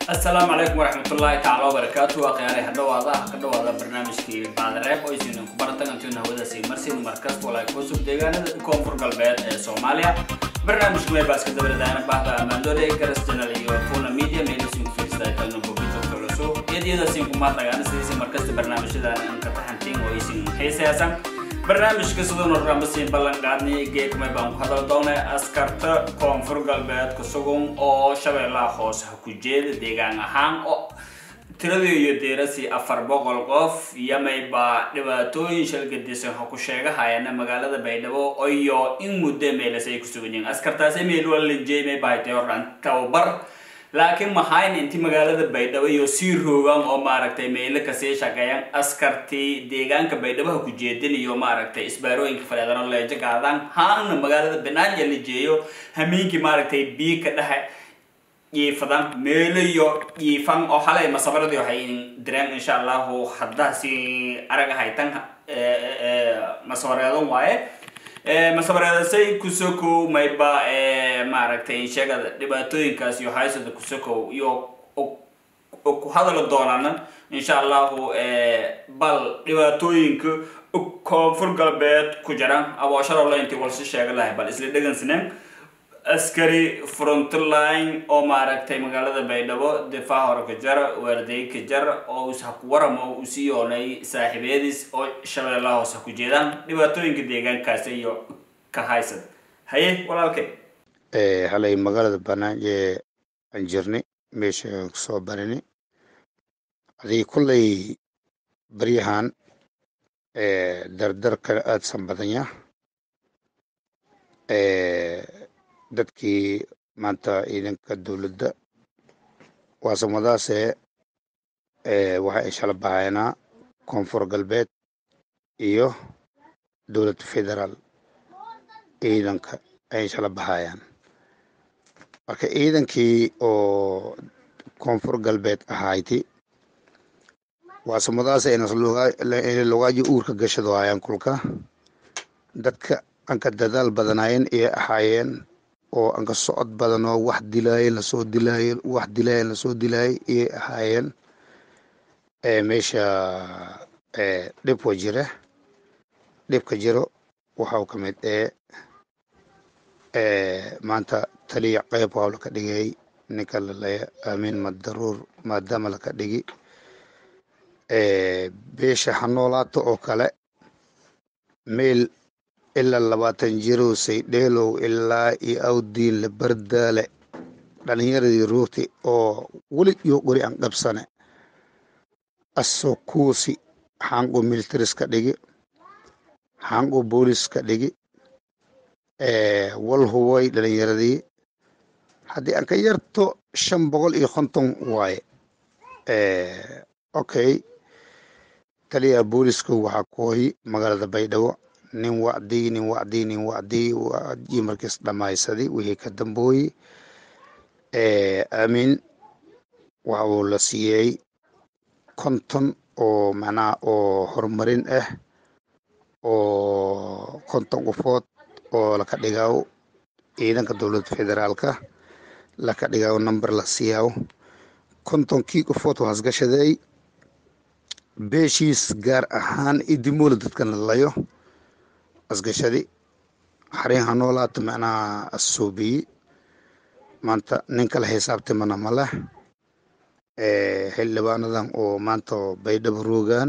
asalaamu calaykum waraxmatullaahi tacaala wabarakaatu waa khiyaarey hadhawaada ah ka dhawaada barnaamijkii baadareeb oo isinin ku baratan antiuna hawadaasi marsin markasta walaa kusub deegaanada koonfur galbeed ee soomaaliya barnaamijku may baaska dabardahana bahda amaandoole garas channel iyo funa media meelisin kufiirsta kalna bogito koloso iyadiyadasin kumaadagaana sidiisi markasta barnaamijyadan anka taxantiin oo isin xiisaysan barnaamijka sidoo ramasiin ballan qaadnay geedkamay baan ku hadal doonay askarta koonfur galbeed ku sugan oo shabeellaha hoose ha ku jeeda deegaan ahaan oo tiradii iyo deerasi afar boqol qof yamayba dhibaatooyin shalgadisan ha ku sheegahayana magaalada baydhabo iyo in muddo meelas ay ku sugan yihiin askartaas meel walinjeymay bahatay hordhan tababar laakiin maxayn inti magaalada baydhabo iyo sii roogaan oo maaragtay meelo kasii shaqeeyaan askartii deegaanka baydhaboha ku jeedin iyo maaragtay isbaarooyinka faleedano leejo gaadaan haana magaalada banaanya la jeeyo hameenkii maaragtay bii ka dhexe yiifadan meelo iyo yiifan oo xalay masabaradii waxay direen insha allahu haddaasi araga haytan masabareedan waaye masabareedasay kusokow mayba maaragtay sheegada dhibaatooyinkaas iyo haysada kusokow iyo ku hadali doonana insha allahu bal dhibaatooyinka koonfur galbeed ku jiraan aboosharoo la intii walsi sheega lahay bal isla dhegansinen askari frontline oo maaragtay magaalada baydhabo difaac hore ka jara waarday ka jara oo is haku waram oo u sii yoonay saaxiibeediis oo shabeellaha hoose ku jeedaan dhibaatooyinka deegaankaasi iyo ka haysad haye walaalkay halay magaalada banaan ee aan jirnay meesha aan kusoo barini adii kullay baryahan dardarka aadsan badanya dadkii maanta ciidanka dowladda waasamadaase waxa ay shala bahaynaa koonfur galbeed iyo dowladda federaal ciidanka ay shala bahayaan marka ciidankii oo koonfur galbeed ahayti waasamadaas inay logaaji uurka gashado hayaan kulka dadka anka dadaal badanaayeen ayay ahaayeen oo anka socod badan oo wax dilaaye lasoo dilaaye wax dilaaye lasoo dilaaye ayay ahaayeen meesha dhibka jira dhibka jiro waxau ka mid ee maanta taliya qeyb waa laka dhigay ninka lalaya aamin madaruur maadaama laka dhigi beesha hanoolaato oo kale meel ilaa labaatan jirow saydheelow ilaa iyo awdiinle bardaale dhalinyaradii ruugti oo weli iyo qori aan qabsane asoo kuusi xaanqo militaris ka dhigi xaanqo boolis ka dhigi wal hubay dhalinyaradii haddii aan ka yarto shan boqol iyo konton waaye okay taliyaha booliska waxaa kooyi magaalada baydhabo nin wacdii nin wacdii nin wacdii wacdii markiis dhammaysaday wixii ka dambooyi aamin waxa uu la siiyey konton oo macnaha oo horumarin ah oo konton qofood oo laka dhigaawo ciidanka dowladda federaalka laka dhigaawo number la siiyaawo kontonkii qofood waxaas gashaday beeshiis gaar ahaan idimoola dadkan la layo asgashadi xarin hanoolaato macnaha asoobiyi maanta nin kala xisaabtimana ma leh xildhibaanadan oo maanta baydhabo roogaan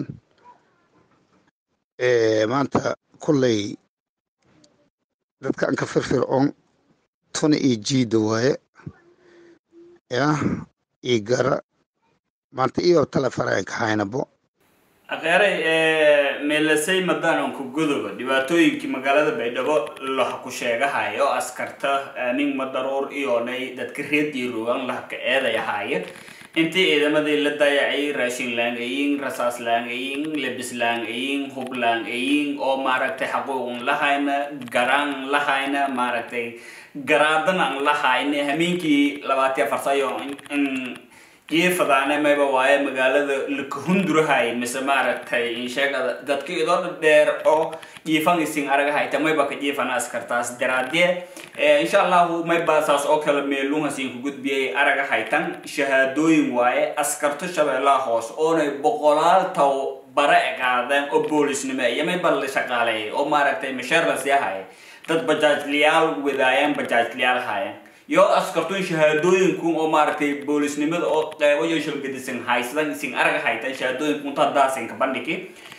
maanta kulley dadka anka firfircoon tuna iyo jiida waaye ya iyo gara maanta iyo talefaraanka haynabo akheeray meelasay madaananku godoba dhibaatooyinkii magaalada baydhabo laha ku sheegahayo askarta aamin madaruur iyoonay dadka reedii rogan lahaka eeday ahaaye intii ciidamadii la dayacay raashin laangayin rasaas laangayin lebis laangayin hub laangayin oo maaragtay xaquuqan lahayna garaan lahayna maaragtay garaadan aan lahayna hameenkii labaatiya farsayo in jiifadaane mayba waaye magaalada lakahundurahay mise maaragtay insheegada dadka idoo dheer oo jiifan isin aragahayta mayba ka jiifana askartaas daraadee insha allahu mayba saas oo kale meelunhasin ku gudbiyay aragahaytan shahaadooyin waaye askarto shabeellaha hoos oonay boqolaal taw bare qaadeen oo boolisnimo iyo mayba la shaqaaleeyay oo maaragtay masheer la sii haya dad bajaajliyaal wadaayeen bajaajliyaal haayeen yo askartun shahaadooyinku oo maaragtay boolisnimada oo qeybo iyo shalgadisan haysadan isin arag haytan shahaadooyinku inta daasinka bandhigi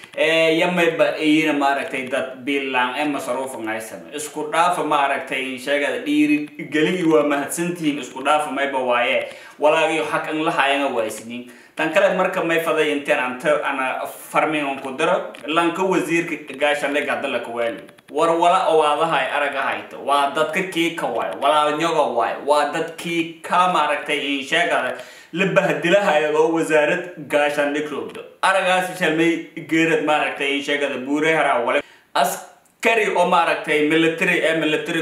yamayba iyina maaragtay dad bilaan ee masaruufan haysan isku dhaafa maaragtay sheegada dhiiri geligi waa mahadsantihiin isku dhaafa mayba waaye walaagayo xaq an lahayanga waysniin tan kale marka may faday inteen anta ana farmingan ku diro lanka wasiirka gaashandhig hadda la kawaali war wala owaadahay araga hayto waa dadka kii ka waayo walaalnyoga waayo waa dadkii ka maaragtay insheegada la bahdilahayo oo wasaarad gaashandhig roogdo aragaasi shalmay geerad maaragtay insheegada buureharaa wale askari oo maaragtay military ee military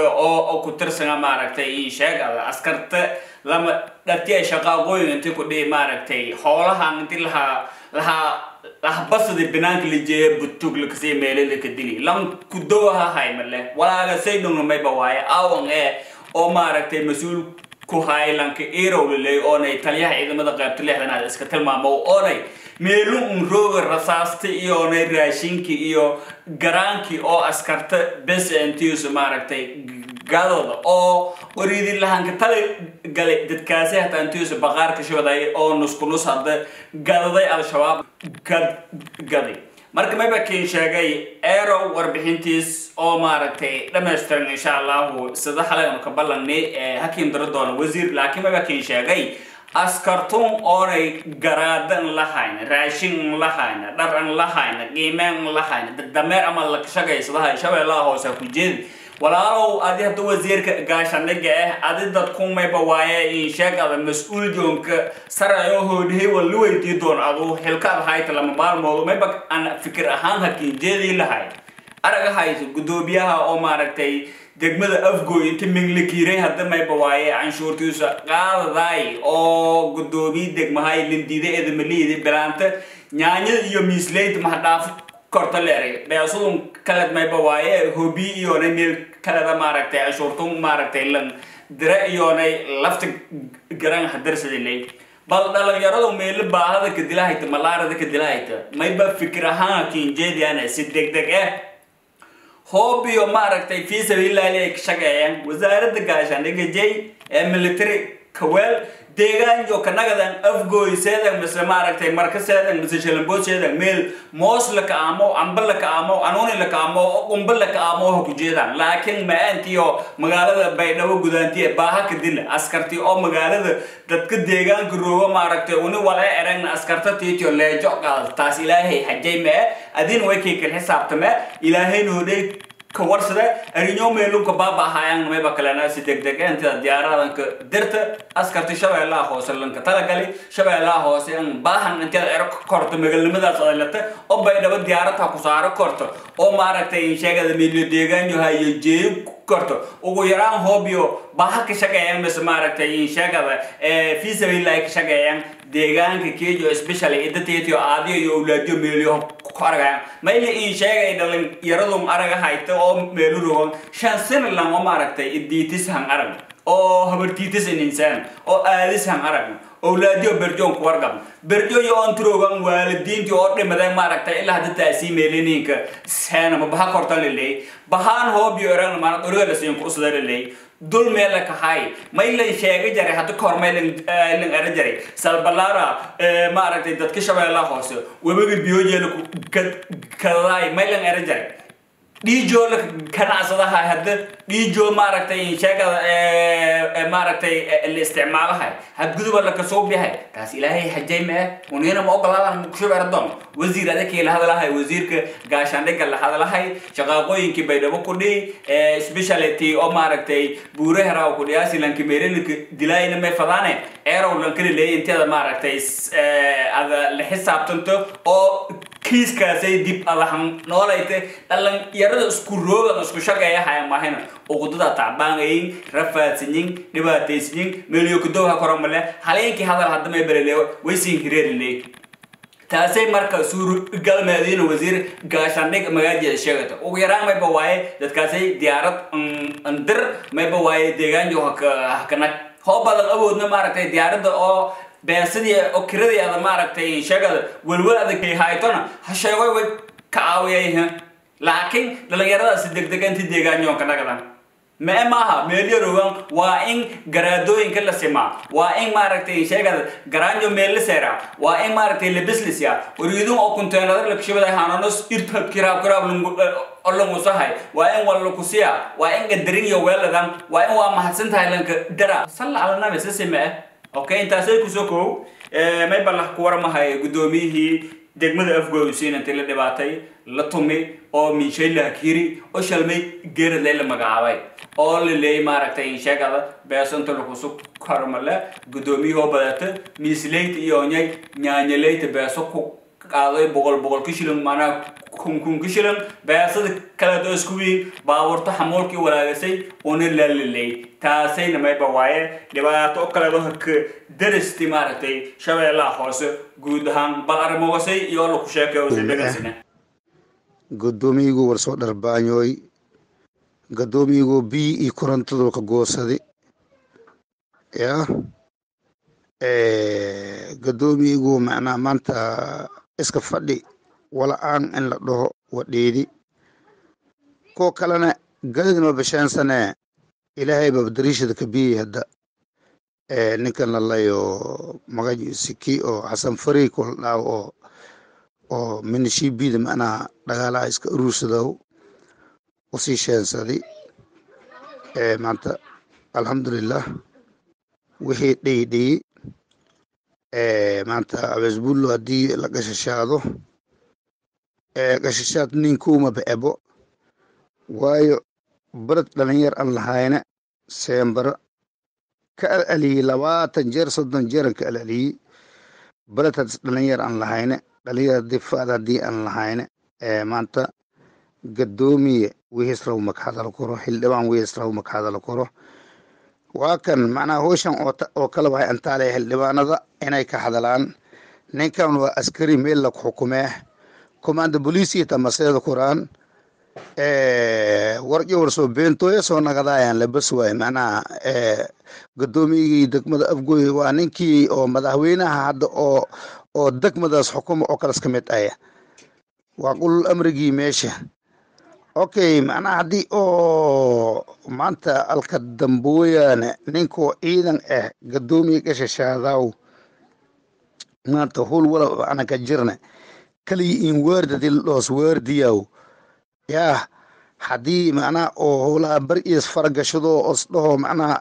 oo ku tirsana maaragtay insheegada askarta lama dhatiya shaqaaqooyin intii ku dhihi maaragtay hoolahan inti lahaa lahaa lahbasadi banaanka la jeeya butug lakasii meele laka dili lan kudowaha haymale walaaga say dhungna mayba waaye awan ee oo maaragtay mas-uul ku haay lanka erowliley oonay taliyaha ciidamada qaybta lixdanaad iska tilmaamo oonay meelu un rooga rasaasta iyo onay raashinki iyo garaankii oo askarta bes intiisu maaragtay gadooda oo qoriidi lahanka tali galay dadkaasi hataa intiisu baqaarka shoday oo nuskunus hadda gadaday al-shabaab gad gaday marka mayba kiin sheegay erow warbixintiis oo maaragtay dhamaystiran insha allahu sida xalay anu ka ballanay hakiin daro doona wasiir laakiin mayba kiin sheegay askartun oonay garaada n lahayna raashin n lahayna dhar an lahayna qiimeen n lahayna dameer ama lakashagaysadaha shabeellaha hoose ku jeedi walaalow adi hadda wasiirka gaashandhiga ah adi dadkumayba waaye insheegada mas-uul joonka sarayo hoodhihay waa la weydii doon adu xilkaad hayta lama maalmoodo mayba aan fikir ahaan hakiin jeedii lahay araga hayso guddoomiyaha oo maaragtay degmada afgoy inta minglakiiray hadda mayba waaye canshuurtiisa qaadaday oo guddoomiye degmahay lindiida edamaliidi bilaanta nyaanyada iyo miislaynta mahadhaafo korta leeray beesudun kaled mayba waaye hobi iyoonay meel kaleda maaragtay canshuurtun maaragtay lan dire iyoonay lafta garan hadarsadilay bal dhalinyaradu meelo baahada kadilahayta malaarada kadilahayta mayba fikir ahaan kinjeediana si degdeg eh hoobiyo maaragtay fii sabiilillahi ay ka shaqeeyaan wasaaradda gaashaandhiga jay ee military kaweel deegaanjo kanagadan afgooy seedan mise maaragtay marka seedan mise shalambood seedan meel moos la kaamo amba la kaamo anuuni la kaamo qumba la kaamo ha ku jeedaan laakiin ma-aantiyo magaalada baydhabo gudaantiye baaha ka dila askarti oo magaalada dadka deegaanka roogo maaragtay uni wala eragna askarta tiitio leejo qaad taas ilaahay xajay mee adin way kaykal xisaabtame ilaahay noodhay ka warsade arinyo meelunka baaba ahaayaan mayba kalena si degdeg intida diyaaradanka dirta askarti shabeellaha hoose lanka talagali shabeellaha hoose in baahan intida ero korto magaalnimadaas adalata oo baydhabo diyaarata ku saaro korto oo maaragtay sheegada meelyo deegaanyo hayo jeeyo korto ugu yaraan hoobiyo baha ka shaqeeyaan mise maaragtay sheegada fii sabiilillahi ka shaqeeyaan deegaanka kejo especially idateetio aadiyo iyo awlaadiyo meelyo ku aragayaan mayli in sheegay dhalinyaradun araga hayta oo meelu rogan shan sano lang oo maaragtay idiitis han arag oo habartiitis in insaan oo aadis han arag awlaadiyo berjoon ku wargab berjo iyo on turogan waalidiintii oo dhimadeen maaragtay ilaa hadda taasii meeliniinka seenama baha korta liley bahaan hoobiyo eragna maana dhoriga lasiin ku usda liley dul meela kahay maylan sheega jaray hadda kahor maylan lan era jaray salbalara maaragtay dadka shabeellaha hoose webiga biyojeela kadaday maylan era jaray dhiijoo la ganacsadaha hadda dhiijoo maaragtay sheegada maaragtay la isticmaalahay hadguduba la kasoo bihay taas ilaahay xajay mee unina ma ogolaadan kushabeera doon wasiir adakii la hadalahay wasiirka gaashaandhiga la hadalahay shaqaaqooyinkii baydhabo ku dhihi speciality oo maaragtay buuraharaw ku dhiyaasi lanki meerelinka dilaayina may fadaane erow lankala leeyay inteeda maaragtay ada la xisaabtanto oo kiiskaasay dib adahan noolayte dhalinyarada isku roogan isku shaqeeya haya mahayna uqudada tacbaangayin rafaadsanyin dhibaataysanyin meeliyo kudowha koramale haleenkii hadal hadamay berele waysin hireerile taasay marka suurgalmeediina wasiir gaashaandhig magaajeeda sheegata ugu yaraan mayba waaye dadkaasay diyaarad ndir mayba waaye deegaanjo hakanag hoo badan awoodna maaragtay diyaaradda oo beesadii oo kiradii ada maaragtay sheegada welwel adag haytona ha sheegoy way ka caawiyay laakiin dhalinyaradaasi degdega intii deegaanyoon ka dhagadan mee maaha meelyarowan waa in garaadooyinka la simaa waa in maaragtay sheegada garaanjo meel la seera waa in maaragtay labislisya wariidun oo kunteenada lakshibada hananos irtab kiraab kiraab olongusahay waa in wallakusiya waa in gadarin iyo weeladan waa in waa mahadsan tahay lanka dara salla calanabi sasime eh okay intaasay kusoo kow may ballax ku waramahay guddoomiyihii degmada afgoysiin intii la dhibaatay la tumi oo minshay la hakiri oo shalmay geeradlay la magacaabay oo la leeyay maaragtay sheegada beesanta lakusu kormale guddoomiyahoo badata miisleyta iyo nyay nyaanyaleyta beeso ku qaaday boqol boqol ka shilin maanaha kun kun ka shilin beesada kaleeto isku wiin baabuurta xamuulkii walaagasay una laaliley taasayna mayba waaye dhibaato kaleeto haka daristi maaragtay shabeellaha hoose guud ahaan bal arrimoosay iyo laku sheekeysay guddoomiyigu warsoo dharbaanyooy guddoomiyigu biyi iyo korontadu ka goosadi ya guddoomiyigu macnaha maanta iska fadhi wala-aan in la dhaho wadhiidi kuwa kalena galadinoo bashaansane ilaahay baa dariishada ka biyey hadda ninkan lalayo magaciisi kii oo xasan fari kula dhaaw oo oo minishiibida macnaha dhagaalaha iska uruursadow usii sheensadi maanta alxamdulilah wixii dheyidheyi maanta abesbullo haddii la gashashaado gashashaad ninkuuma ba-ebo waayo barad dhalinyar aan lahayna seembaro ka alaliyey labaatan jeer soddon jeeran ka alaliyey baradhaas dhalinyar aan lahayna dhalinyar difaad haddii aan lahayna maanta gadoomiye wihisraw makahadala koro xildhibaan wihisraw makahadala koro waa kan macnaha howshan oo kala wahay antaale xildhibaanada inay ka hadalaan ninkan waa askari meel lag xukumee commanda bolisiya tamaseeda kuraan warjo warsoo beentooya soo nagadaayan labas waay macnaha gudoomiyigii degmada afgoy waa ninkii oo madaxweynaha hadda oo oo degmadaas xukuma oo kalas ka mid aya waa qulul amrigii meesha okay macnaha haddii oo maanta alka dambooyaane ninkoo ciidan ah gadoomiya gashashaadaw maanta hul wala ana ka jirna kaliya in weerdadi dhoos weerdiyaw yaa haddii macnaha oo howlaha bar is faragashado os dhaho macnaha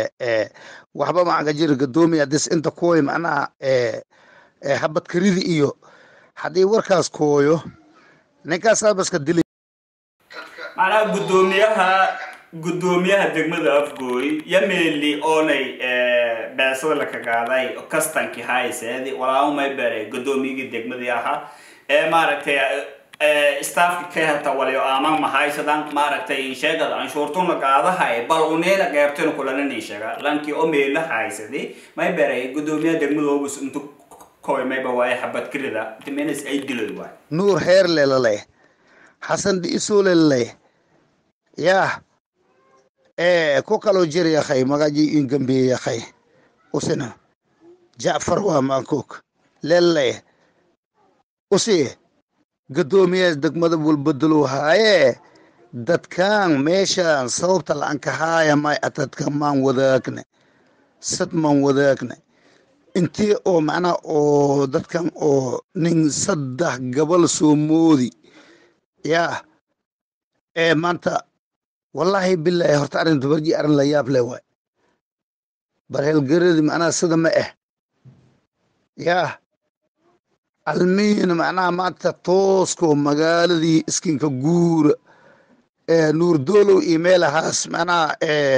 waxba maca ka jira gadoomiya dis inta kooy macnaha habadkaridi iyo haddii warkaas kooyo ninkaasaa baska dilay macnaha guddoomiyaha guddoomiyaha degmada afgooy yameeli oonay beesada la kagaaday kastankii hayseedi walaamay bere guddoomiyigii degmadii ahaa ee maaragtay staafki ka helta waliyo aaman mahaysadan maaragtay sheegada anshuurtuna qaadahay bal uneena qeybtana kulanani sheega lankii oo meela haysadi may bere guddoomiyaha degmada obus intu koy mayba waaye xabad kirida timenis ay dilay waay nuur heer lelaleh xasan dhiisoo lelaleh yaa ko kaloo jir yakhay magaji in gambiye yakhay usina jacfar waa maankook lelaleh usi gadoomiyaas degmada walbedelo haaye dadkan meeshan sababta la-anka haaya may atadka maan wadaagne sad maan wadaagne intii oo macnaha oo dadkan oo nin saddex gabal soo moodi yaa ee maanta wallaahi bilaahi horta arrin dubarji arrin la yaab leh waay barheelgaradi macnaha sida ma ah yaa almiin macnaha maanta toosko magaaladii iskinka guura ee nuur doolow iyo meelahaas macnaha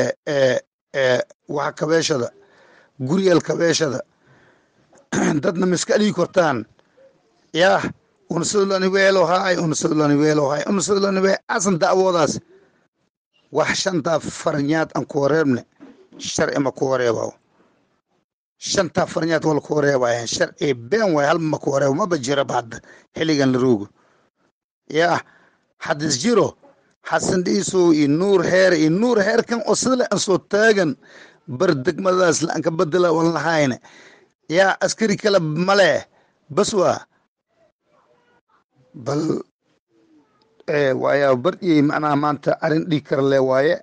waxa kabeeshada guryeel kabeeshada dadna miska alii kortaan yaa unsadulani weelo haay unsadulani weelo haay unsadulani we asan da'woodaas wax shantaa farnyaad aan ku wareebne sharci ma ku wareebaw shantaa farnyaad wala ku wareebayan sharci been waay halma ma ku wareebo maba jiraba hadda xilligan la roogo yaa haddis jiro xasan dhiisow iyo nuur heer iyo nuur heerkan oo sidale aan soo taagan bar degmadaas la anka bedela wan lahayne yaa askari kale male bas waa bal waaya bardiyey macnaha maanta arrin dhiig kara le waaye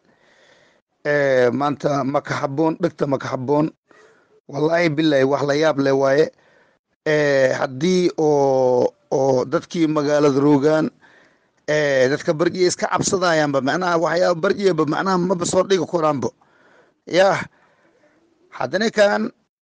maanta maka habboon dhegta maka habboon wallaahi bilahi wax la yaab le waaye haddii oo oo dadkii magaalada roogaan dadka barjiya iska cabsadayaanba macnaha waxyaaba barjiyaba macnaha maba soo dhigi koraanba yah haddana kan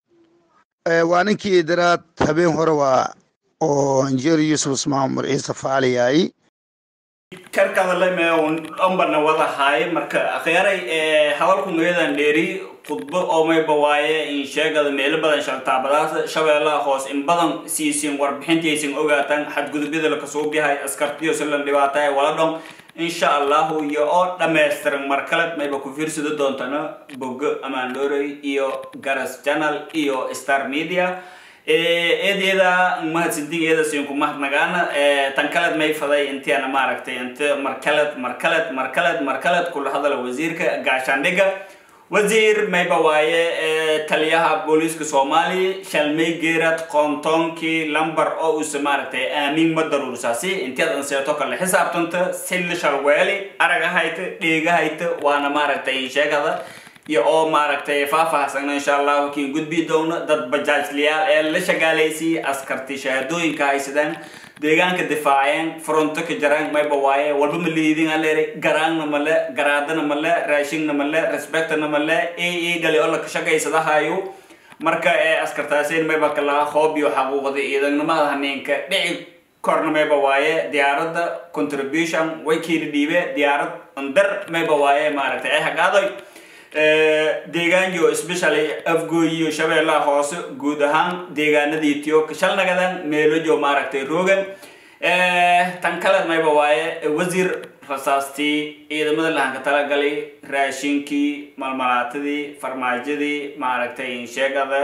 waa ninkii daraad habeen hore waa oo injeeri yusuf ismaan umar ciise faaliyaay karkadaleme dhanbana wadahay marka akhyaray hadalku meedan dheeri khudbo oo mayba waaye in sheegada meelo badan shaltaabadaas shabeellaha hoos in badan siisin warbixintaysin ogaataan xadgudubyada lakasoo yahay askartiyo silan dhibaatay wala dhon insha allahu iyo oo dhammaystiran mar kale mayba ku fiirsado doontana bogo amaandorey iyo garas channel iyo star media eedeeda mahadsantigeeda siinku mahadnagaana tan kaled may faday intiana maaragtay inta markaled markaled markaled markaled kula hadala wasiirka gaashaandhiga wasiir mayba waaye taliyaha booliiska soomaaliya shalmay geerad qoontoonkii lamber oo uuse maaragtay aamin ma daruursaasi intiad anseeto kale xisaabtanta silli shalweeli aragahayta dheegahayta waana maaragtay sheegada iyo oo maaragtay faahfaahsana insha allahu kiin gudbi doono dad bajaajliyaal ee la shagaalaysiiyey askarti shahaadooyinka haysadaan deegaanka difaaceen fronto ka jaraan mayba waaye walba ma liidin aleeri garaangna male garaadana male raashingna male respectna male e e gali oo la shaqaysadahayo marka ee askartaasin mayba kala hoob iyo xaquuqda ciidanimada haneenka dhici korna mayba waaye diyaaradda contribution way kiila dhiibe diyaarad andar mayba waaye maaragtay ay hagaaday deegaanyo especially afgooyiyo shabeellaha hoose guud ahaan deegaanada ethiopia shalnagadan meelojo maaragtay rogan tan kale mayba waaye wasiir rasaastii ciidamada lahanka talagalay raashinkii malmalaatadii farmaajadii maaragtay sheegada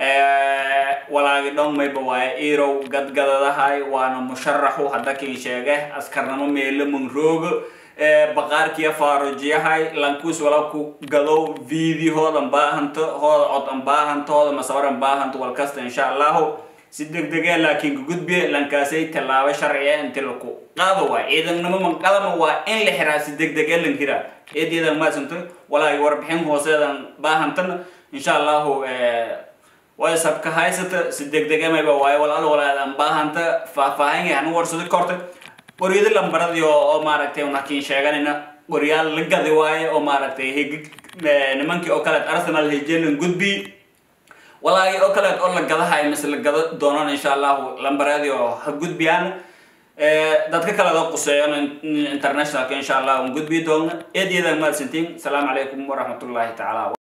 walaagi dhon mayba waaye irow gadgadadahay waana musharaxu hadda kin sheege askarnamo meelo munroogo baqaarkiya faarujiyahay lankuus wala ku gadow videohoodan baahanto hooda cod an baahanto hooda masawar an baahanto walkasta insha allahu si degdegee laakiin kagudbiye lankaasay tallaabo sharciya inti laku qaado waay ciidannimo manqadama waa in la xiraa si degdegee lan hiraa eedeedan maadsanto walaagi warbixin hooseedan baahantana insha allahu way sabka haysata si degdege mayba waayo walaal walaadan baahanta faahfaahin hanu warsado korta qoryada lambaradii oo maaragtay unakiin sheeganayna qoryaal la gadi waaye oo maaragtay higig nimankii oo kaleed arsenal hejelan gudbi walaagi oo kaleed oo la gadahay mise la gada doonan insha allahu lambaradii oo ha gudbiyaan dadka kaleed oo quseeyan internationalka insha allah un gudbi doona eedyada mahadsantiin asalaamu calaykum waraxmatullaahi tacaala